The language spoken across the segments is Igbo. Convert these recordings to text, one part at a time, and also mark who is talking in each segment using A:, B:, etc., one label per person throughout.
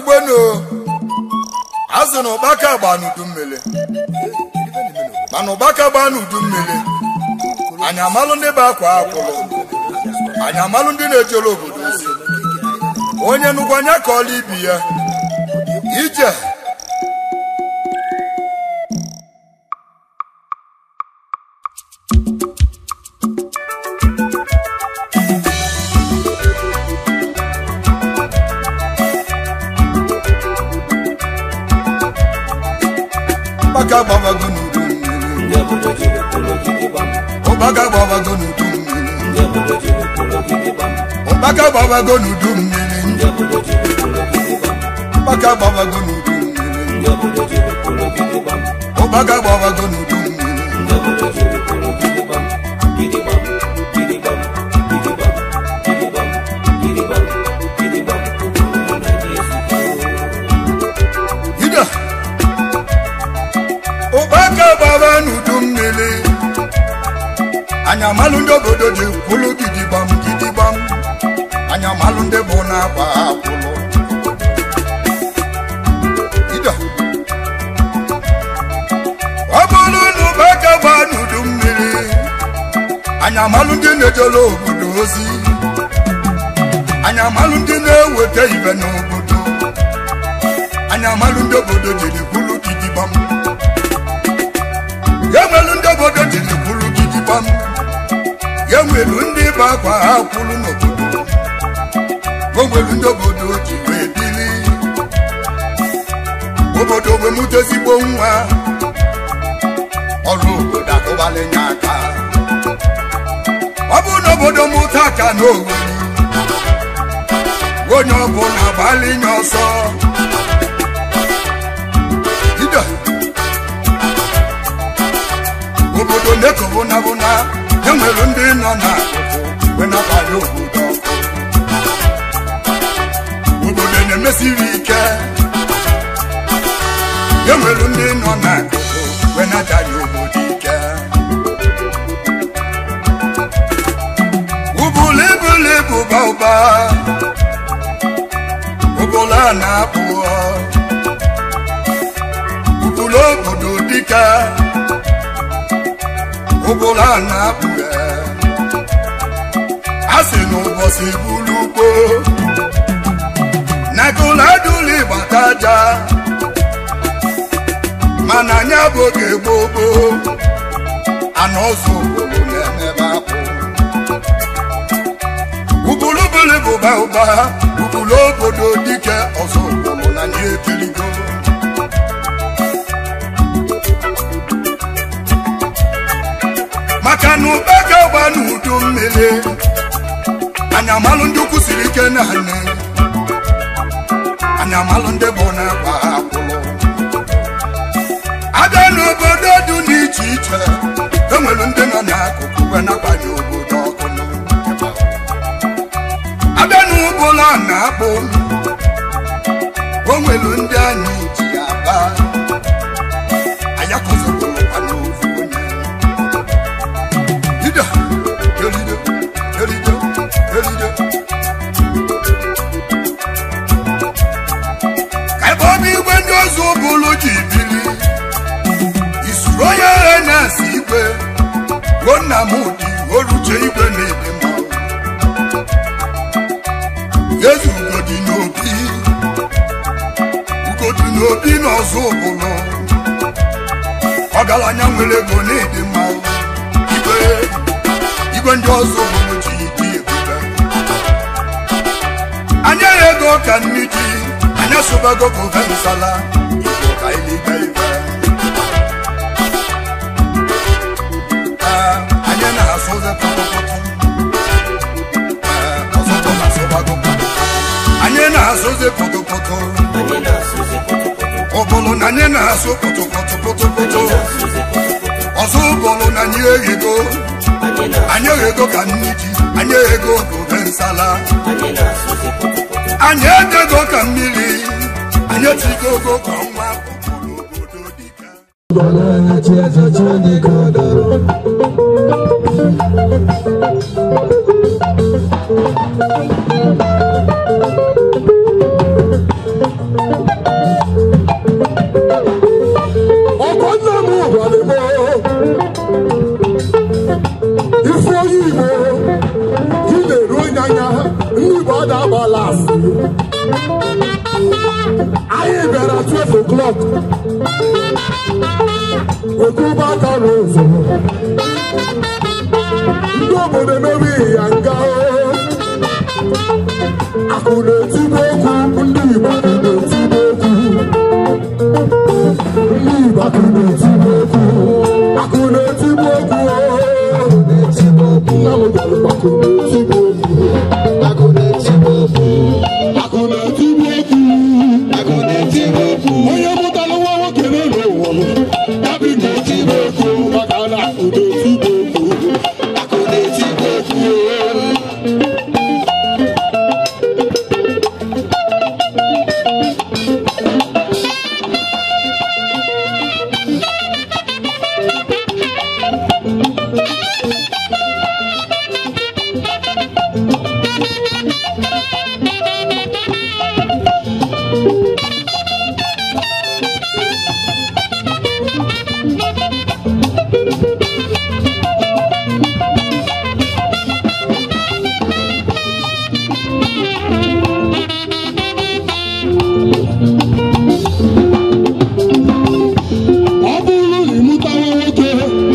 A: ugbenu azụ na ụkpaka gba n'udu mmiri mana ụkpaka gba n'udu mmiri anyị amalụ ndị bụ akwa akwụrụ anyị amalụ ndị na-ejere obodo ozi onye nnukwu anya ka ọla ibi ya ije ụkpaka gbabago n'udu mmiri
B: ndị obodo jiri kwụrụ ogidi gbam
A: ụkpaka gbabago n'udu mmiri
B: ndị obodo jiri kwụrụ ogidi gbam
A: ụkpaka gbabago n'udu mmiri
B: ndị obodo jiri kwụrụ ogidi gbam
A: ụkpaka gbabago n'udu mmiri
B: ndị obodo jiri kwụrụ ogidi gbam
A: ụkpaka gbabago n'udu mmiri
B: ndị obodo jiri kwụrụ ogidi gbam gidi gbam gidi gbam gidi gbam gidi gbam gidi gbam gidi gbam obodo na dị ezigbo
A: ide ụkpaka gbaba n'udu mmiri anyị amalụ ndị obodo ji kwụlụ gidigbam gidigbam anyị amalụ ndị bụ na-akwa akwụlụ ide ọ bụrụ na ụkpaka gba n'udu mmiri anyị amalụ ndị na-ejere obodo ozi anyị amalụ ndị na-eweta ibe n'obodo anyị amalụ ndị obodo jiri kwulu gidigbam ya nwelu ndị obodo jiri kwulu gidigbam ya nwelu ndị bụ akwa ha kwulu n'obodo o nwelu ndị obodo ji wee bili obodo wee mụta ezigbo nwa ọrụ obodo akụbalinye aka ọ bụrụ na obodo mụta aka n'oweri onye ọbụla gbalinye ọsọ ide obodo na-ekobụnabụna enwere ndị nọ n'akụkụ wee nabanye obodo ọkụ obodo na-emesiri ike enwere ndị nọ n'akụkụ wee nabanye obodo ike ụbụlụ ibụlụ ibu ba ụba ụbụlụ a na-akpụọ ụbụlụ obodo dịka ụbụlụ a na-akpụghe a sị na ụbọchị bụrụ ugbo na kụladuli gbata aja mana anya bụ oge gboo gboo ana ọzọ obodo na-emebe akpụ ụbụlụ bụlụ bụba ụba ụbụlụ obodo dike ọzọ obodo na nye ekirigo maka na ụba ga-agba n'udu mmiri anyị amalụ ndị ukwu siri ike na nne anyị amalụ ndị bụ na agba akwụlụ abịa n'obodo dị n'iche iche enwere ndị nọ n'akụkụ wee nakwanye obodo ọkụ abịa n'ụbụlụ a na-akpụ o nwere ndị anyị ji aba ayakụzibụrụkwa n'ofu onye Ide, eride, eride, eride. ka ebe ọ bụ igwe ndị ọzọ ụbụlụ ji bili isuru onye agha na-asị igwe ruo nna m ụdị oruche igwe na-ede mma eze ugodi n'obi ugodi n'obi n'ọzọ ụbụlụ ọgaranya nwere ego na-ede mma igwe igwe ndị ọzọ ụbụlụ ji dị ebube anya ya ego ka nni ji anya sobago ka ofe nsala igbo ka ilibe ibe Ee, anyị na-asụ ụzọ pọtọpọtọ Ee, ọzọ bụ na asụbago pọtọpọtọ. anyị na-asụ ụzọ pọtọpọtọ
B: anyị na-asụzi pọtọpọtọ
A: ụbụlụ na anyị na-asụ pọtọpọtọ pọtọpọtọ
B: anyị na-asụzi pọtọpọtọ
A: ọzọ ụbụlụ na anyị eghego
B: anyị na-
A: anyị eghego ka nni ji anyị eghego ka ofe nsala
B: anyị na-asụzi pọtọpọtọ
A: anyị edego ka mmiri anyị etigo ogo ka ọnwa ụbụlụ obodo dịka
C: Thank netwọk okwuba aka n'ụzọ ndị obodo emewe ya nga akụ na-etigbu okwu ndị Igbo akụ na-etigbu okwu ndị Igbo akụ na-etigbu okwu akụ na-etigbu okwu nna m gwara m akụ na-etigbu okwu akụ na-etigbu okwu akụ na-etigbu okwu onye mụtara nwa nwoke n'ụlọ ụwa m ya bụ na-etigbu okwu maka na akụ na-etigbu okwu akụ na-etigbu okwu ọ bụrụ na ịmụtawa nwoke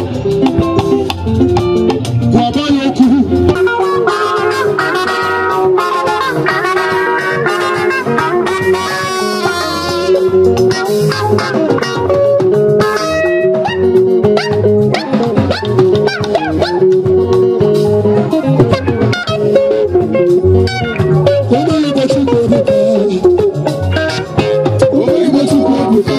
C: gwaba ya okwu Ụmụ Igbo Chukwu ebuka. Ụmụ Igbo Chukwu ebuka.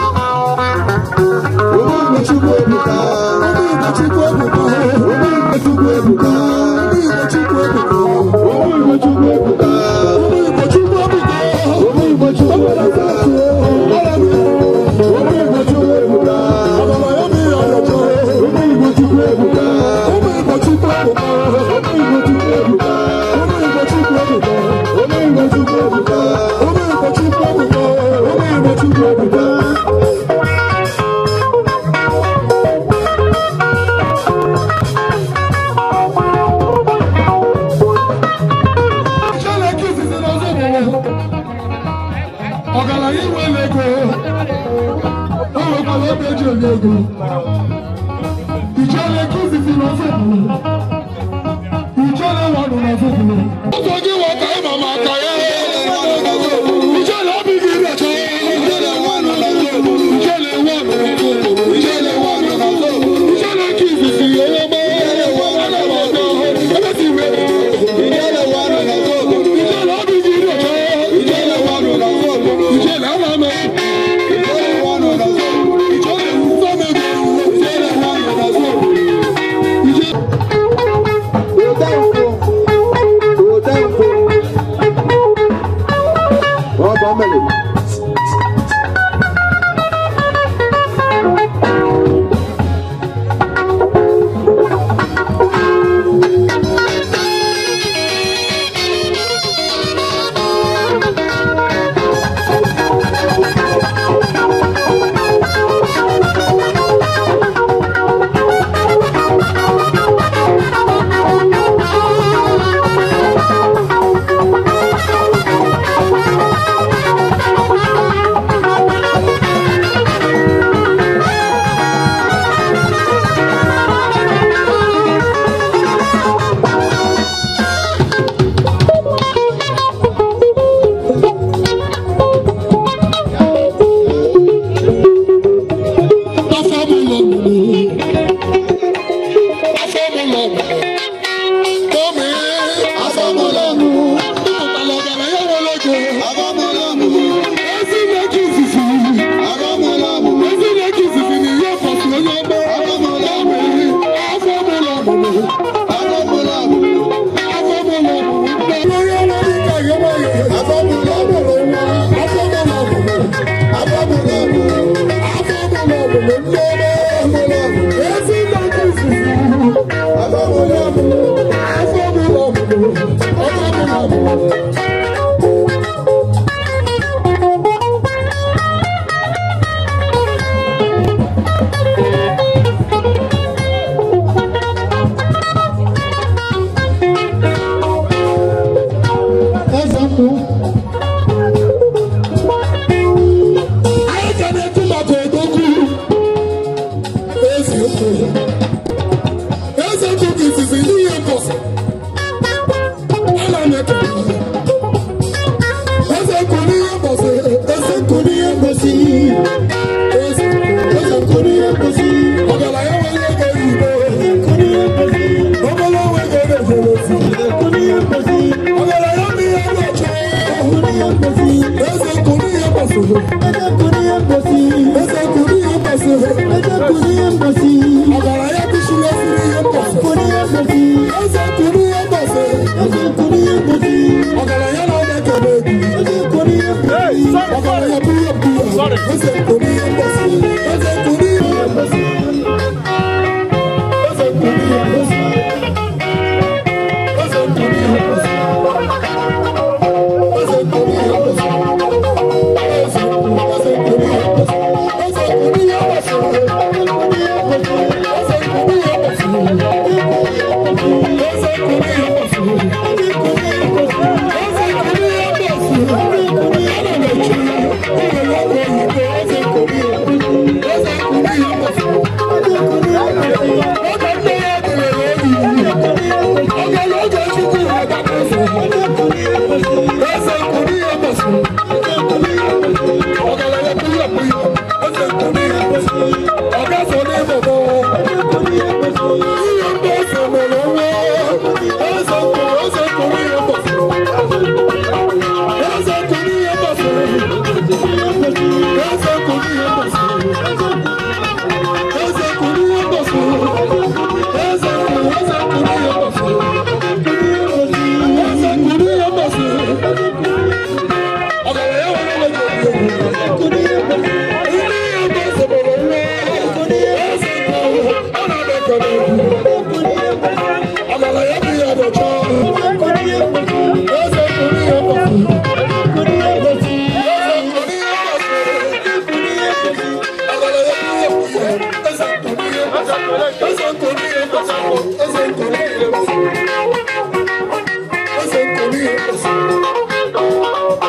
C: ọgaranya inwere ego o nwekwara ebe eji enye ego ijele ego izizi n'ofe bụrụ ijele wanụ n'ofe bụrụ ụzọ gị wata ịma maka ya ijele obi gị na-eche ijele wanụ ijele wanụ ijele wanụ ijele ego izizi onye ọma ana m aga ebe si wee ijele obi gị na-eche ijele ama m ijele nsọ m ego ijele wanụ na Amala ya bụ ya dọcha. Eze kụrụ ihe kpọfuru. Eze kụrụ ihe kpọfuru. Amala ya bụ ya bụ ya. Eze kụrụ ihe kpọfuru. Eze kụrụ ihe kpọfuru. Eze kụrụ ihe kpọfuru. Eze kụrụ ihe kpọfuru.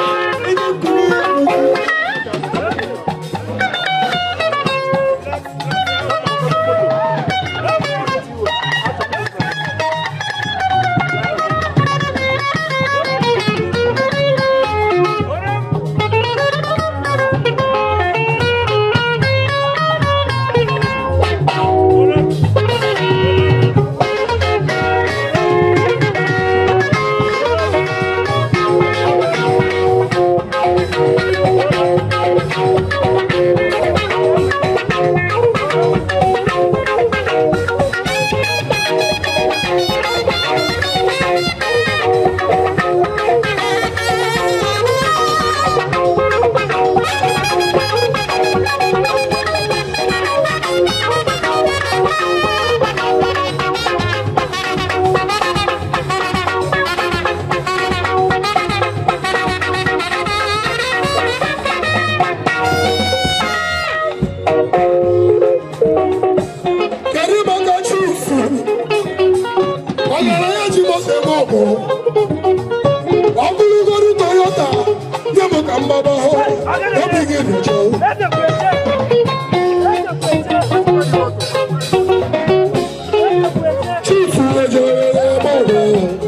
C: Kedu maka chifu? Ọgaranya ji moto eme ọgụ. Ọ bụrụgodu Toyota, nye m ka mgbaba hụ. Obi gị dị jụụ. Chifu ejere eme ọgụ.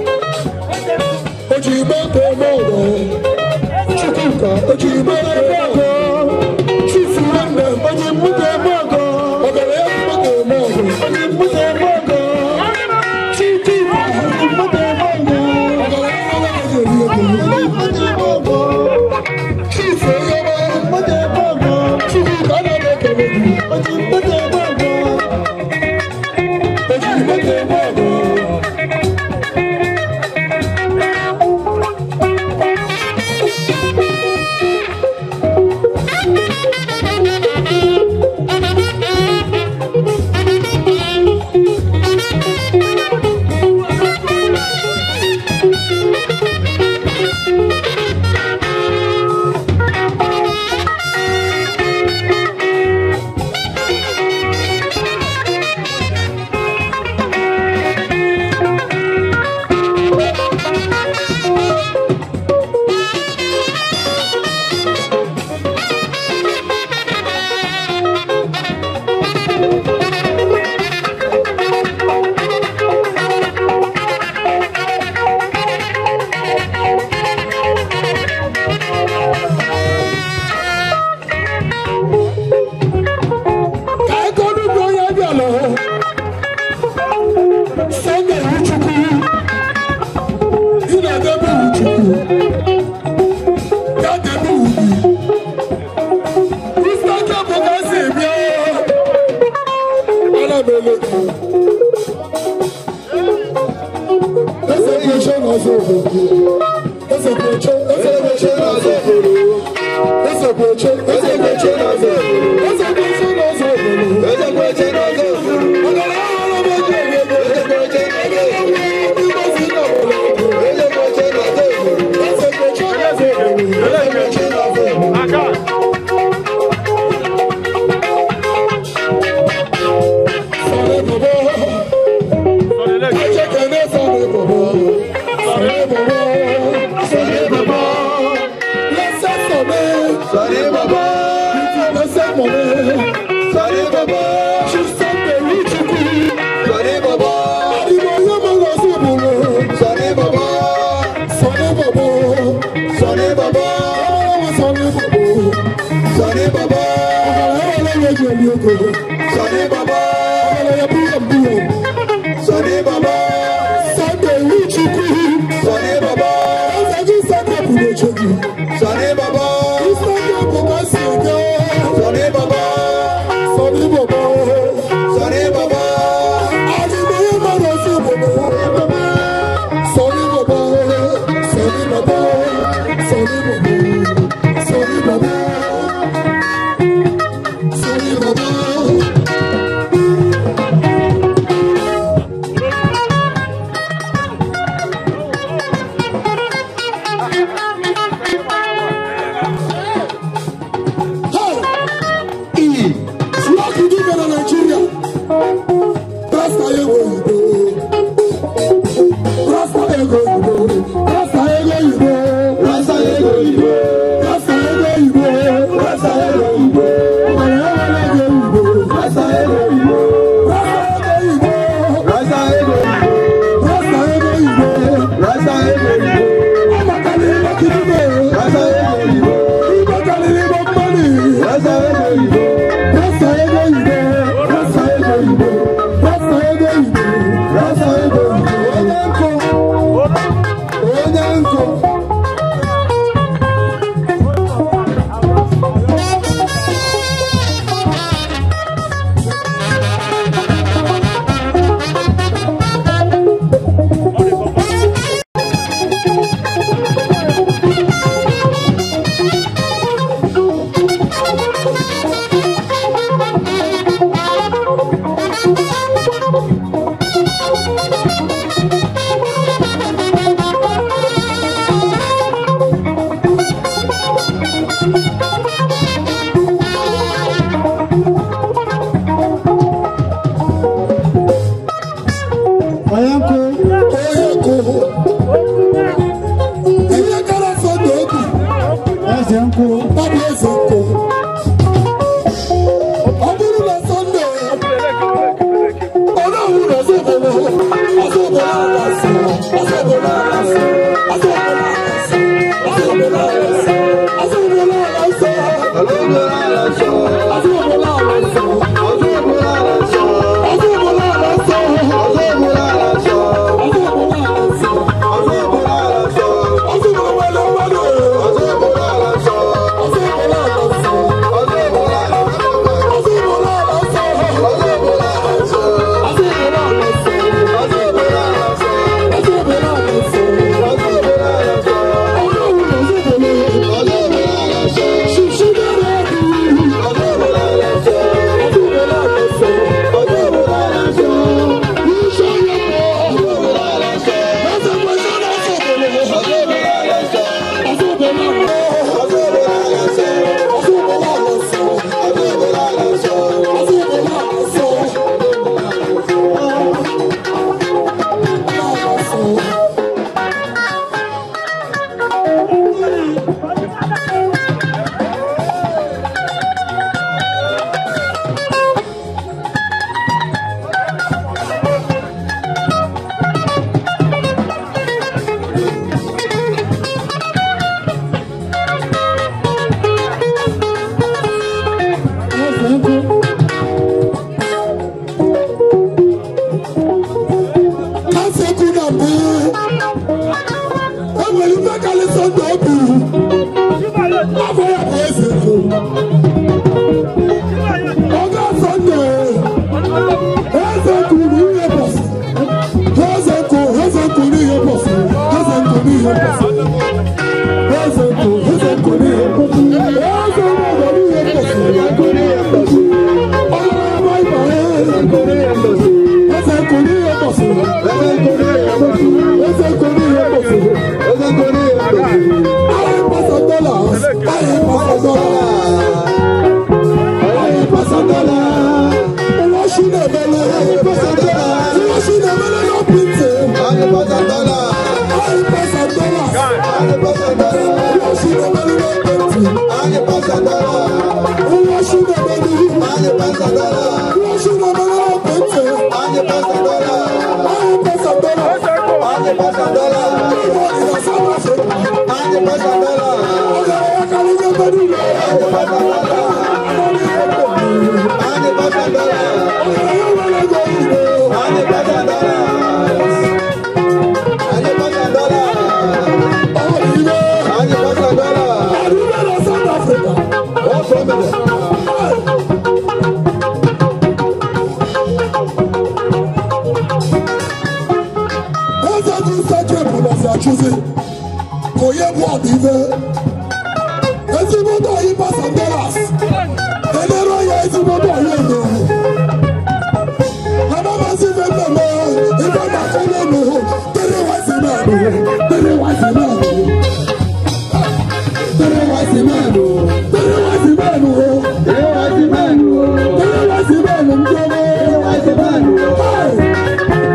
C: O ji moto eme ọgụ. Chukwuka, o ji moto eme ọgụ. Chifu nwanne m, o ji moto eme ọgụ. Ọgaranya ji moto eme ọgụ. O ji moto eme ọgụ. Chikwuka, o ji moto eme ọgụ. Ọgaranya nwanne m, o ji moto eme ọgụ. Chifu Oyoma, Chukwuka, ana m ekele gị. O ji moto eme ọgụ. O ji moto eme ọgụ. ka ego n'ugbo onye bịala sọnde iwuchukwu ị na-edebe iwuchukwu ya debe iwu gị kristo bụ ka si bịa ana m ele gị eze kweche n'ọzọ obodo eze kweche eze kweche n'ọzọ obodo eze kweche eze kweche n'ọzọ obodo eze kweche n'ọzọ obodo Baba. oyibo. Rasta ego oyibo. Rasta ego oyibo. Rasta ego oyibo. Rasta ego oyibo. Rasta ego oyibo. Ọ̀rẹ́ wọn ego oyibo. Rasta ego oyibo. Rasta ego oyibo. Rasta ego oyibo. Rasta ego oyibo. Ọmọkàlì ìbọn kìdìbò. Rasta ego oyibo. Ìbọ̀kàlì ìbọn mọ́nì. Rasta ego oyibo. Rasta ego oyibo. Rasta ego oyibo. Rasta ego oyibo. Rasta ego oyibo. Onye nkụ. Onye nkụ. Onye nkụ. Onye nkụ. Ihe gara Sọnde obi. Eze nkụ. Ọ bụ eze nkụ. Ọ bụrụ na Sọnde onye ọhụrụ na ọzọ obodo ọzọ obodo alasị ọzọ obodo alasị ọzọ obodo alasị ọzọ obodo alasị ọzọ obodo alasị ọzọ obodo alasị ọzọ obodo alasị ọzọ obodo alasị ọzọ obodo alasị ọzọ obodo alasị ọzọ obodo alasị ọzọ obodo alasị ọzọ obodo wẹlẹ wẹlẹ ọzọ obodo alasị ọzọ obodo alasị ọzọ obodo alasị ọzọ obodo alasị. Kásẹ̀kù nà mí. Enwere ife kalịsọ ndụ obi. Afọ ya bụ eze kụ. Ọga Sọnde. Eze kwuru ihe bọsị. Eze kụ, eze kwuru ihe bọsị. Eze kwuru ihe bọsị. Eze kụ, eze kwuru ihe bọsị. Eze kwuru ihe bọsị. Ọlọ́run ọmọ ìgbà yẹn. Eze kwuru ihe bọsị. Eze kwuru ihe bọsị. Eze kwuru ihe bọsị. Ayé pàṣẹ dọ́là. Ayé pàṣẹ dọ́là. Ayé pàṣẹ dọ́là. Wọ́n ṣí ní ẹ̀mẹ́lẹ́. Ayé pàṣẹ dọ́là. Wọ́n ṣí ní ẹ̀mẹ́lẹ́ náà bí tè. Ayé pàṣẹ dọ́là. Ayé pàṣẹ dọ́là. Ayé pàṣẹ dọ́là. Wọ́n ṣí ní ẹ̀mẹ́lẹ́ náà bí tè. Ayé pàṣẹ dọ́là. Wọ́n ṣí ní ẹ̀mẹ́lẹ́. Ayé pàṣẹ dọ́là. Wọ́n ṣí ní ẹ̀mẹ́lẹ́ náà bí tè. Ayé pàṣẹ dọ́là. Ayé pàṣẹ dọ́là. Ayé pàṣẹ dọ́là. Ìwọ ìrọ̀sọ́ wá ṣe. Ayé pàṣẹ dọ́là. Ọ̀gá ẹ̀yà kan ní ẹgbẹ́ nílò. Ayé pàṣẹ dọ́là. Ayé pàṣẹ dọ́là. Ọ̀gá ẹ̀yà wọlé ẹgbẹ́ ìlú. Ayé pàṣẹ dọ́là. Ayé pàṣẹ dọ́là. Ọ̀gá ìlú. Ayé pàṣẹ dọ́là. Àdúgbò lọ South Africa. Wọ́n fọ́ mi lẹ̀. Eze gị sekepụ nọzi achụzi ka onye bụ ọdịve ezigbote oyi pasandelas elere ya ezigbote oyi edo anamazi ife mmemme ife maka ụlọ n'ụhụ tere wazi mmadụ tere wazi mmadụ tere wazi mmadụ tere wazi mmadụ tere wazi mmadụ tere wazi mmadụ ndị ọma tere wazi mmadụ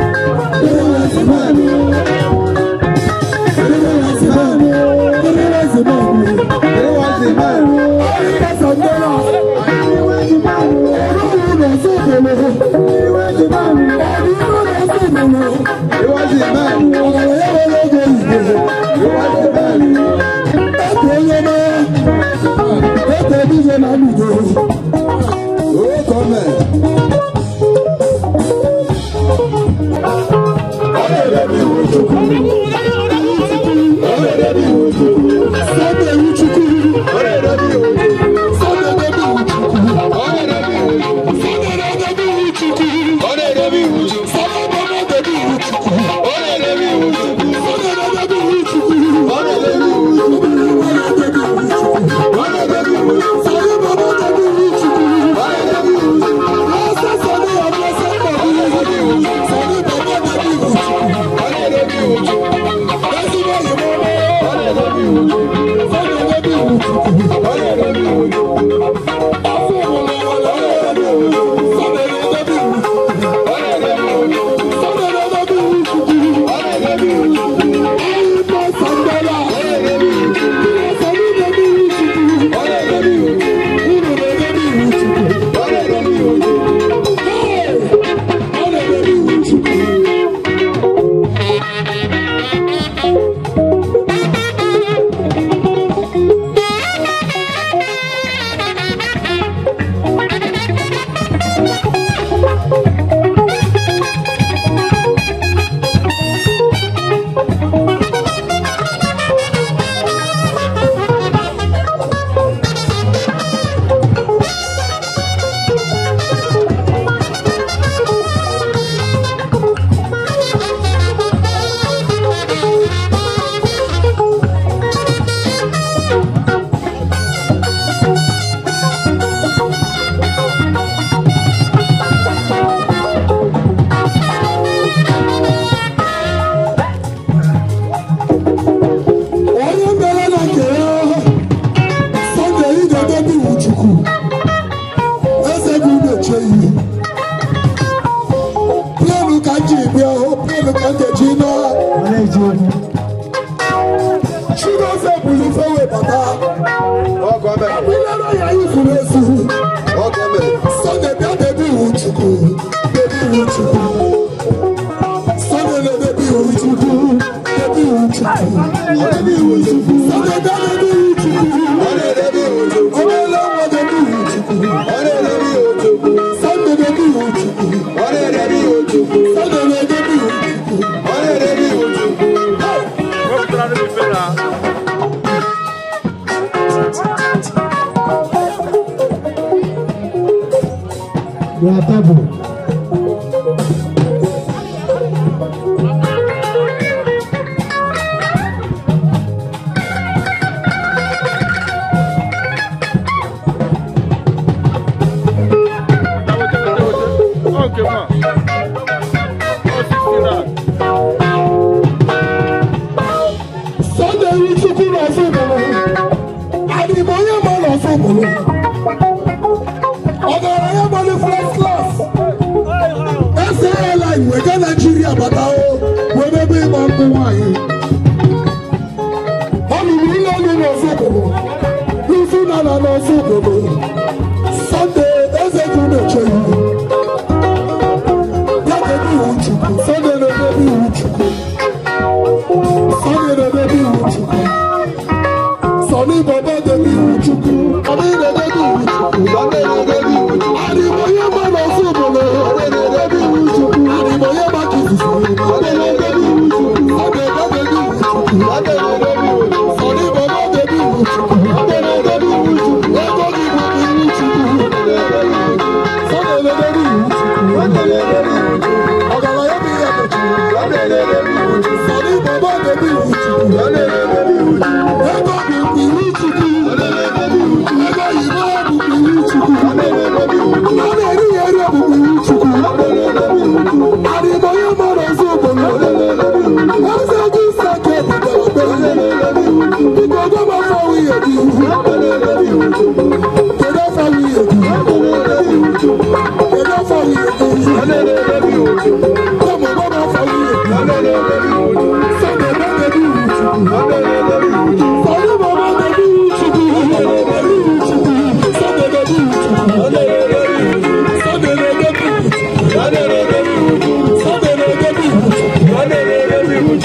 C: Chukwu.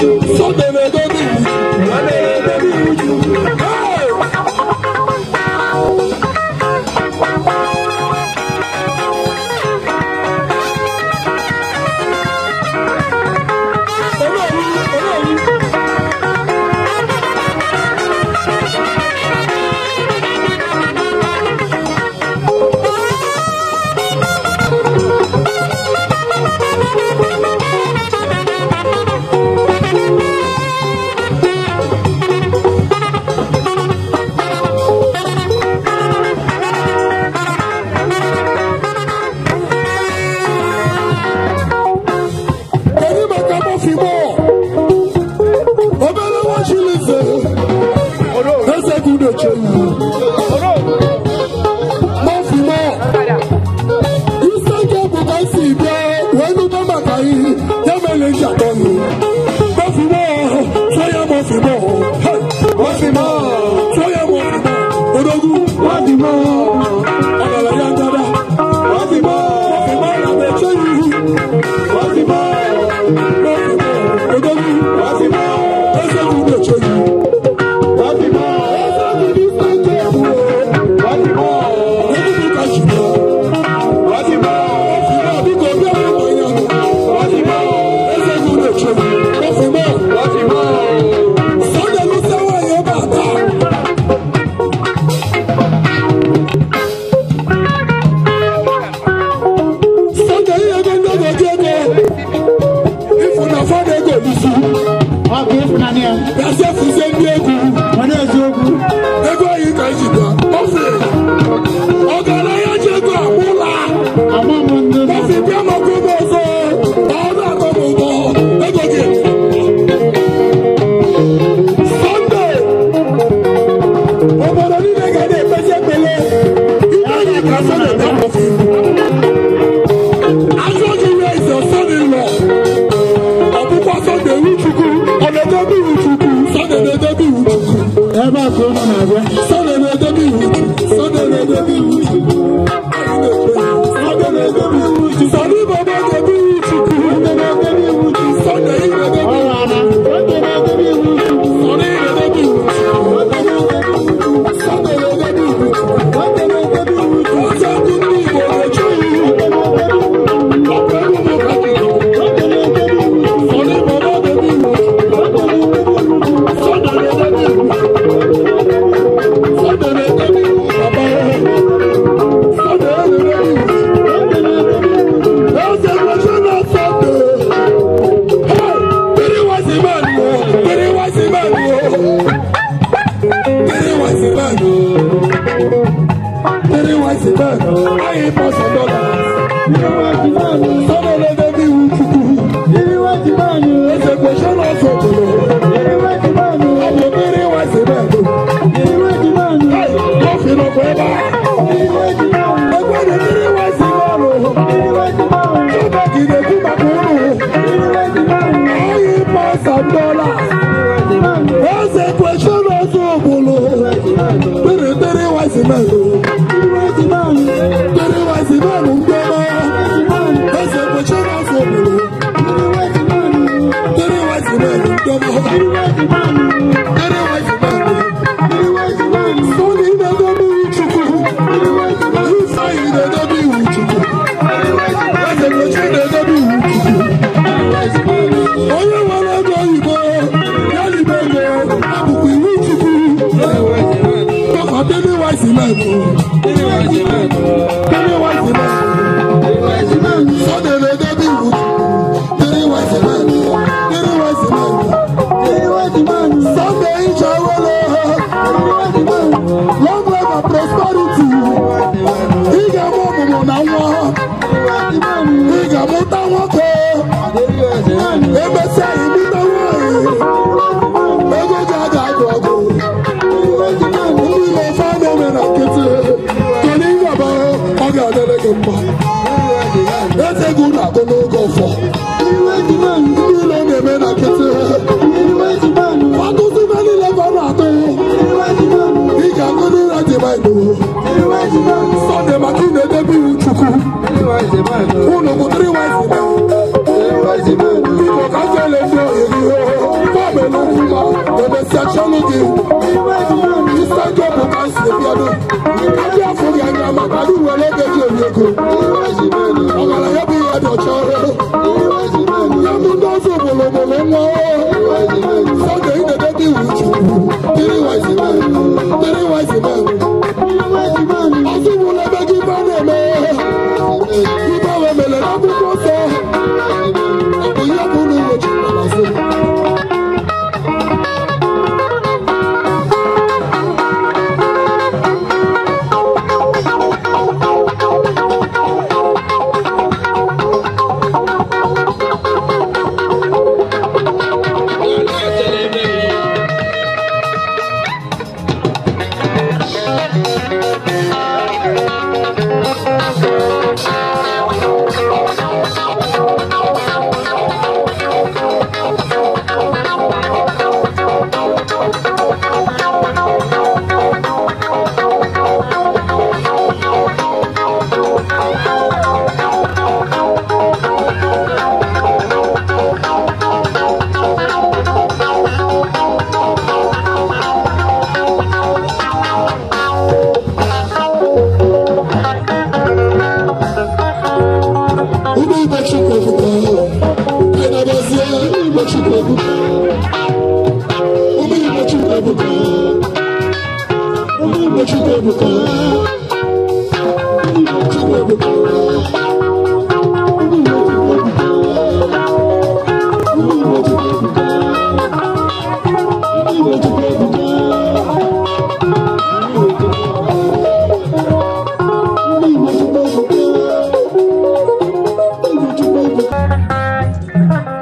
C: Sunday na-edobe iwu Chukwu. Hey! Olórí, olórí. Kedu maka mọfịmọ? Obere nwa Chilize. Eze gị na-eche iwu. Mọfịmọ. Isi nke bụ ka m si bịa wee nụta maka ihe ya mere m ji atọ gị. Mọfịmọ. Tụọ ya mọfịmọ. Hey! Mọfịmọ. Tụọ ya mọfịmọ. Odogwu. Mọfịmọ. Ọgara ya ngada. Mọfịmọ. Mọfịmọ na-eche iwu. Mọfịmọ. Mọfịmọ. Odogwu. Mọfịmọ. Eze gị na-eche iwu. Mọfịmọ. Eze gị n'isi nke bụ. Mọfịmọ. Odogwu ka ji bịa. Mọfịmọ. Mọfịmọ biko bịa n'ụlọ ya. Mọfịmọ. Eze gị na-eche iwu. Mọfịmọ. Mọfịmọ. Sunday lụsịa nwaanyị ebe a taa. Sunday ihe ego ndị ọgọdị ego. Ifu na fada ego olusi.
D: Ọ bụ ịfụnanya
C: Gasị efuzie ndị egwu.
D: onye eziokwu
C: Ego anyị ka anyị ji bịa. Ọfị. Ọgaranya ji ego agbụla.
D: ama m ndị nọ
C: Ọfị bịa maka ụmụ ọzọ. Ọ na-akọ m ụgbọ. Ego gị. Sunday. Obodo niile ga na-ekpezi ekpele. Ibe anyị ka Sunday bịa mọfị. Ajọ gị raise your son-in-law. Ọ bụkwa Sunday iwu Chukwu. Ọ na-edebe iwu Chukwu. Sunday na-edebe iwu Chukwu.
D: ebe a ka unu na-abịa
C: Sunday na-edebe iwu Chukwu. Sunday na-edebe iwu Chukwu. Sunday na-edebe iwu Chukwu. Sunday Baba na-edebe iwu Chukwu. Sunday na-edebe iwu Chukwu. Sunday ị na-edebe iwu
D: ọrụ ana oge na-edebe iwu Chukwu
C: Sunday ị na-edebe iwu Chukwu. Sunday na-edebe iwu Chukwu.
D: oge na-edebe iwu Chukwu
C: Ọzọ ndị ndị Igbo na-eche iwu. Ọkwa egwu m ka dị.
D: oge na-edebe iwu Chukwu
C: Sunday Baba na-edebe iwu Chukwu.
D: oge na-edebe iwu Chukwu
C: Sunday na-edebe iwu Chukwu. Sunday na-edebe iwu Baba. Sunday na-edebe iwu Chukwu.
D: oge na-edebe iwu Chukwu
C: Eze National Sunday. Hey, very wise man, oh, very wise man, oh. Very wise man, oh. Very wise man, oh. I ain't pass a dollar. Sunday na-edebe iwu Chukwu. Eze question also below. Ọ bụ very wise man, oh. Hey, coffee no forever. Egwe dị very wise man, oh. Ebe gị na-ekwu maka unu. I ain't pass a dollar. Eze question also below. Very, very wise man, oh. Very wise man, oh. Eze question also below. Very wise man, oh. Very wise man, oh. Sọni na-edobe iwu Chukwu. Ifeanyi na-edobe iwu Chukwu. Eze Nkechi na-edobe iwu Chukwu. Onye nwere ego oyibo, ya libe ego, abụkwa iwu Chukwu. Papa Baby Wise Man, oh. Baby Wise Man. Sunday na-edobe iwu Chukwu. Baby Wise Man. Baby Wise Man. Sunday Ijawele. Long life and prosperity. Ị ga-amụ ọmụmụ na nwa. Ị ga-amụta nwoke. Emesịa ịmụta nwaanyị. Ego gị a ga-agụ ọgụ. Ndị na-efe a na-eme na nkịtị. Kedu ihe ọbara ọ ga-adị Igbo Chukwu ebuka. Ụmụ Igbo Chukwu ebuka. Ụmụ Igbo Chukwu ebuka. Ụmụ Igbo Chukwu ebuka. Ụmụ Igbo Chukwu ebuka. Ụmụ Igbo Chukwu ebuka. Ụmụ Igbo Chukwu ebuka. Ụmụ Igbo Chukwu ebuka. Ụmụ Igbo Chukwu ebuka.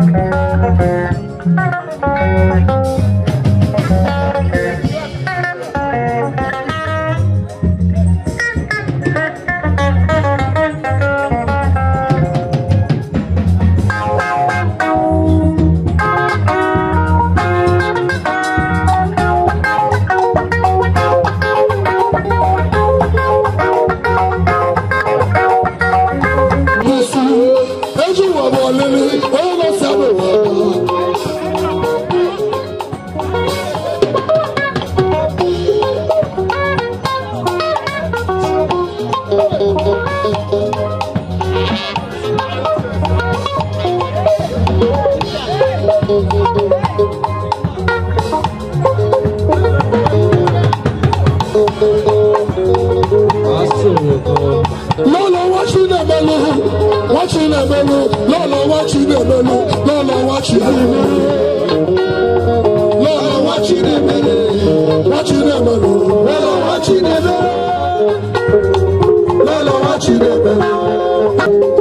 C: Yesu, eju wa bọ̀ lélẹ̀, ó lọ sábẹ̀ wà bọ̀. lọ́lọ́ wá sí nẹ̀mẹ́lú wá sí nẹ̀mẹ́lú lọ́lọ́ wá sí nẹ̀mẹ́lú lọ́lọ́ wá sí nẹ̀mẹ́lú lọ́lọ́ wá sí nẹ̀mẹ́lú wá sí nẹ̀mẹ́lú lọ́lọ́ wá sí nẹ̀mẹ́lú lọ́lọ́ wá sí nẹ̀mẹ́lú.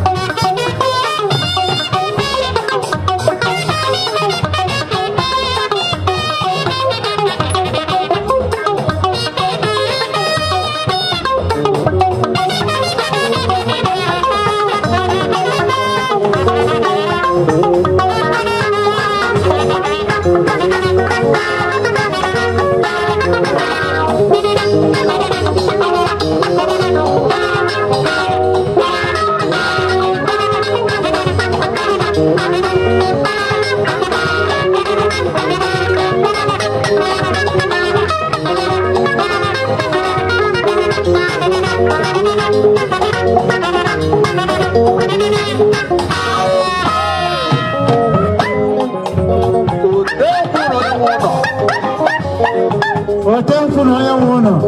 E: Thank
C: ọtọ mfu na onye nwe ụlọ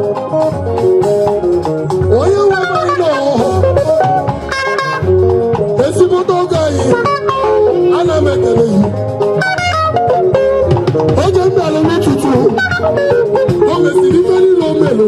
C: onye nwe anyị nọ ezigbote oge anyị ana m ekele yi oge m bịara n'ụtụtụ o mesiri ife niile o mere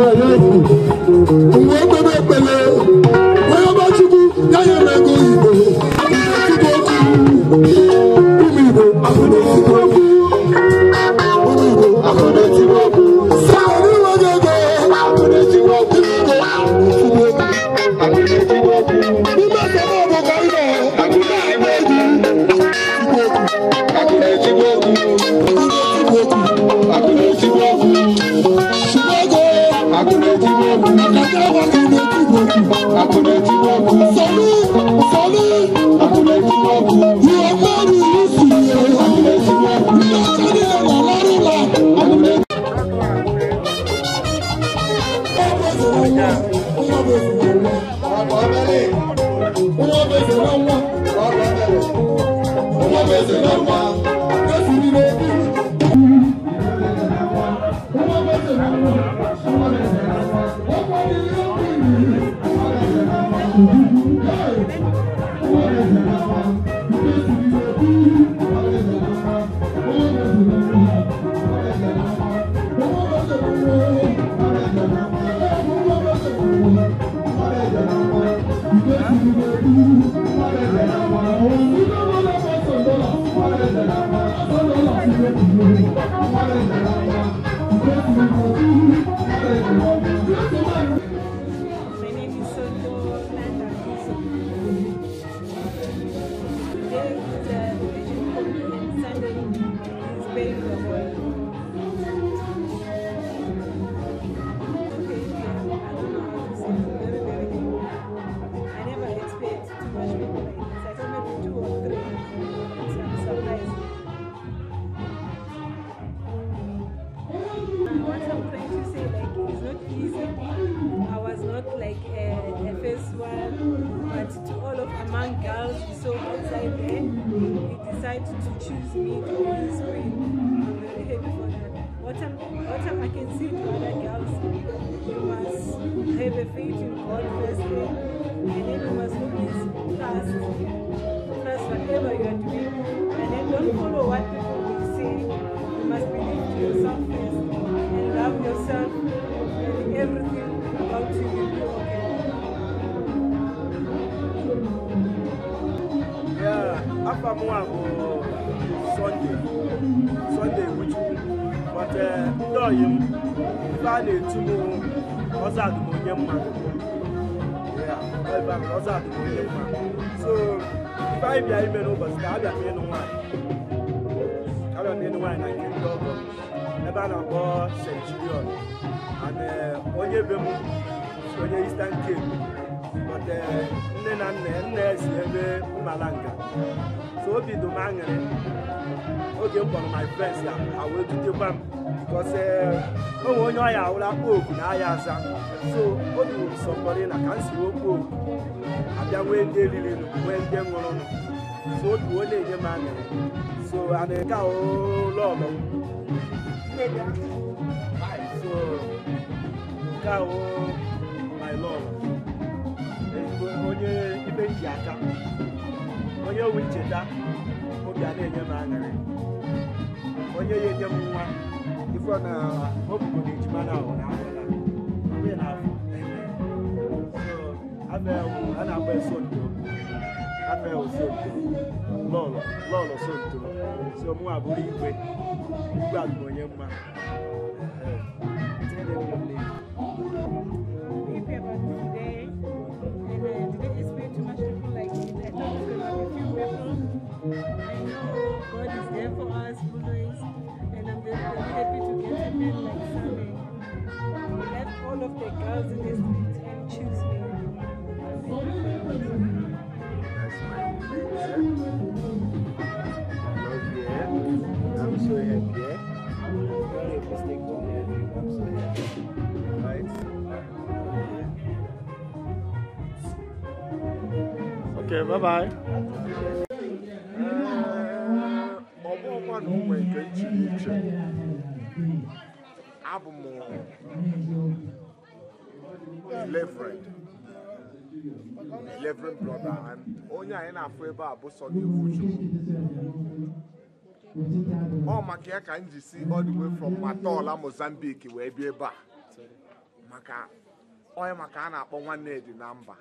C: mgbe o kpebe ekpele onye ọba chukwu ya nye m ego igbo igbo okwu ụmụ igbo ahụrụ ezigbo okwu ụmụ igbo ahụrụ ezigbo okwu saa onye nwe gị ego ahụrụ ezigbo okwu igbo ezigbo okwu ahụrụ ezigbo okwu n'ime asọmọ bụ ka ị nọ akụkọ ahụ egwu igbo okwu ahụrụ ezigbo okwu ahụrụ ezigbo okwu ahụrụ ezigbo okwu Chicago ahụrụ ezigbo okwu akata agwa ka ị na-ekwu igbo okwu ahụrụ ezigbo okwu sọlụ sọlụ ahụrụ ezigbo okwu ihe mmadụ iwu siri ya ahụrụ ezigbo okwu ndị ọcha niile nọ n'ọrụ ụlọ ahụrụ ezigbo
E: My name is Soto Landa. Today is the Vision Community Sunday. It's very good. Okay, yeah, I don't know how to say it. Very, very good. I never expect too much people like this. I thought maybe two or three. So I'm surprised. What I'm trying to say, like, it's not easy. I was not like a, a first one, but to all of among girls we saw outside there, he decided to choose me to be his queen. I'm very happy for that. What I'm, what I'm, I can see to other girls, you must have a faith in God first, and then you must always trust, trust whatever you are doing, and then don't follow what people will say. You must believe to yourself first and love yourself and everything about you will be okay.
F: Yeah, after m nwa bụ Sunday Sunday Nwuchukwu but eh, ndị ọyị m ife a na-etu m ọzọ adụm onye mma Yeah, ọ ebe ahụ, ọzọ adụm onye mma so ife anyị bịa ime n'ụbọchị ka abịa m ịnụ nwaanyị abịa m ịnụ nwaanyị na nke ndị ọgọ m ebe a na-akpọ Centurion and eh, onye be m si onye Eastern Cape but eh, nne na nna ya nna ya si ebe Mmalanga so obi dị m aṅụrị oge m kpọrọ my friends ya ha wee dutekwa m because eh, o nwere onye ọya awụrụ akpa oku na ahịa aza so obi wụrụ sọkọrị na ka m si okwu oku abịa nwee ndị eriri nwee ndị ṅụrụ so obi wee na-enye m aṅụrị so ana nke a ụlọ ọlọ so nke a wụ my lord ezigbo onye ibe ji aka onye owe ncheta obi a na-enye m aṅụrị onye ya enye m nwa ifo na obugo na ejima na ahụ na ahụla onye na afọ so abịa a na-agba esonto abịa osonto lọlọ lọlọ sonto so mụ abụrụ igwe igwe abụ onye mma
E: happy about today. And uh, today is way too much people like it. I thought it was going to be few people. I know God is there for us always. And I'm very, very happy to get a man like Sunday. He left all of the girls in the street and choose me. I'm very happy.
F: I'm so happy. eh? Very mistake on there. I'm so happy. Right? Okay, bye bye. Ọ bụ ọkwa na ụmụ nke iche iche
G: abụ m Reverend Reverend brother and onye anyị na-afụ ebe a bụ Sunny Ikwuchukwu ọ maka ya ka m ji si all the way from Matola Mozambique wee bịa ebe a maka onye maka a na-akpọ nwanne dị na mba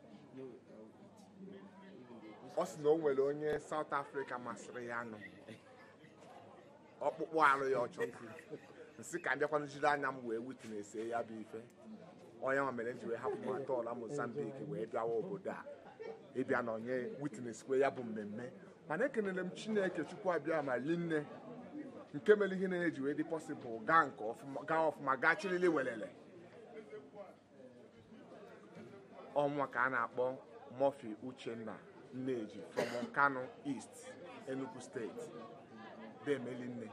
G: ọ sị na o nwere onye South Africa masịrị ya nụ ọkpụkpụ arụ ya ọchọ nsị ka m bịakwana jiri anya m wee witness ya bụ ife onye nwa mere m ji wee hapụ Matola Mozambique wee bịawa obodo a ịbịa na onye witness kwe ya bụ mmemme mana ekelere m Chineke Chukwu abịa ma linne nke mere ihe na-eji wee dị pọsịbụl gaa nke ọfụma gaa ọfụma gaa chirili welele ọnwa ka a na-akpọ Murphy Uchenna Nneji from Nkanu East Enugu steeti demelinne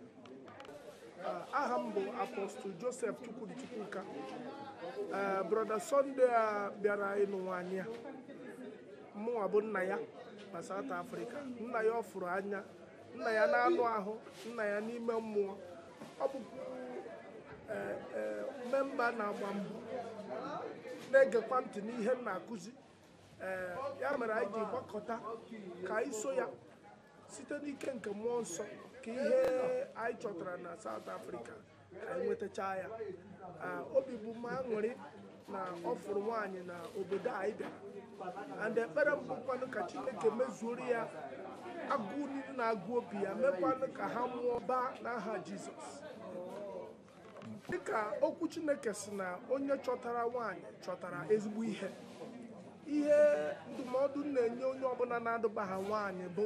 H: aha m bụ apọstụl joseph chukwudi chukwuka ee brọda sọnde a bịara ịnụ nwaanyị a mụnwa bụ nna ya na south africa nna ya ọ fụrụ anya nna ya na-anụ ahụ nna ya n'ime mmụọ ọ bụkwa ee, ee, memba na-agba mbọ na-egekwa ntị n'ihe m na-akụzi ee ya mere anyị ji gbakọta ka anyị so ya site n'ike nke mmụọ nsọ ka ihe anyị chọtara na South Africa ka anyị nwetachaa ya Ah, obi bụ m aṅụrị na ọ fụrụ nwaanyị na obodo anyị bịara and ekpere m bụkwanụ ka Chineke mezuoro ya agụụ niile na-agụ obi ya mekwanụ ka ha mụọ baa n'aha Jizọs dịka okwu Chineke si na onye chọtara nwaanyị chọtara ezigbo ihe ihe ndụmọdụ m na-enye onye ọbụla na-adụba ha nwaanyị bụ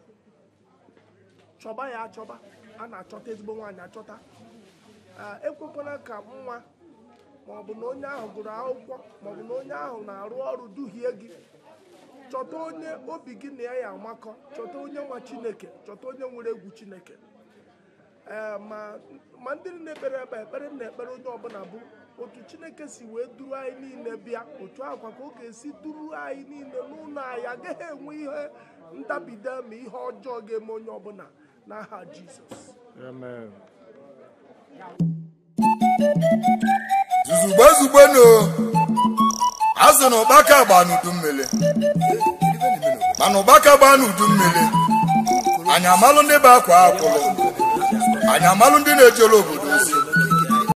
H: chọba ya achọba a na-achọta ezigbo nwaanyị achọta Ah, ekwekwala ka nwa maọbụ na onye ahụ gụrụ akwụkwọ maọbụ na onye ahụ na-arụ ọrụ duhie gị chọta onye obi gị na ya ya amakọ chọta onye nwa chineke chọta onye nwere egwu chineke ee ma ma ndị na-ekpere ebe a, ekpere m na-ekpere onye ọbụla bụ otu chineke si wee duru anyị niile bịa otu akwa ka ọ ga-esi duru anyị niile n'ụlọ anyị agaghị enwe ihe ndabide ma ihe ọjọọ ga-eme onye ọbụla n'aha jizọs
A: zuzugbe zugbe no azụ na ụkpaka gba n'udu mmiri mana ụkpaka gba n'udu mmiri anyị amalụ ndị bụ akwa akwụrụ anyị amalụ ndị na-ejere obodo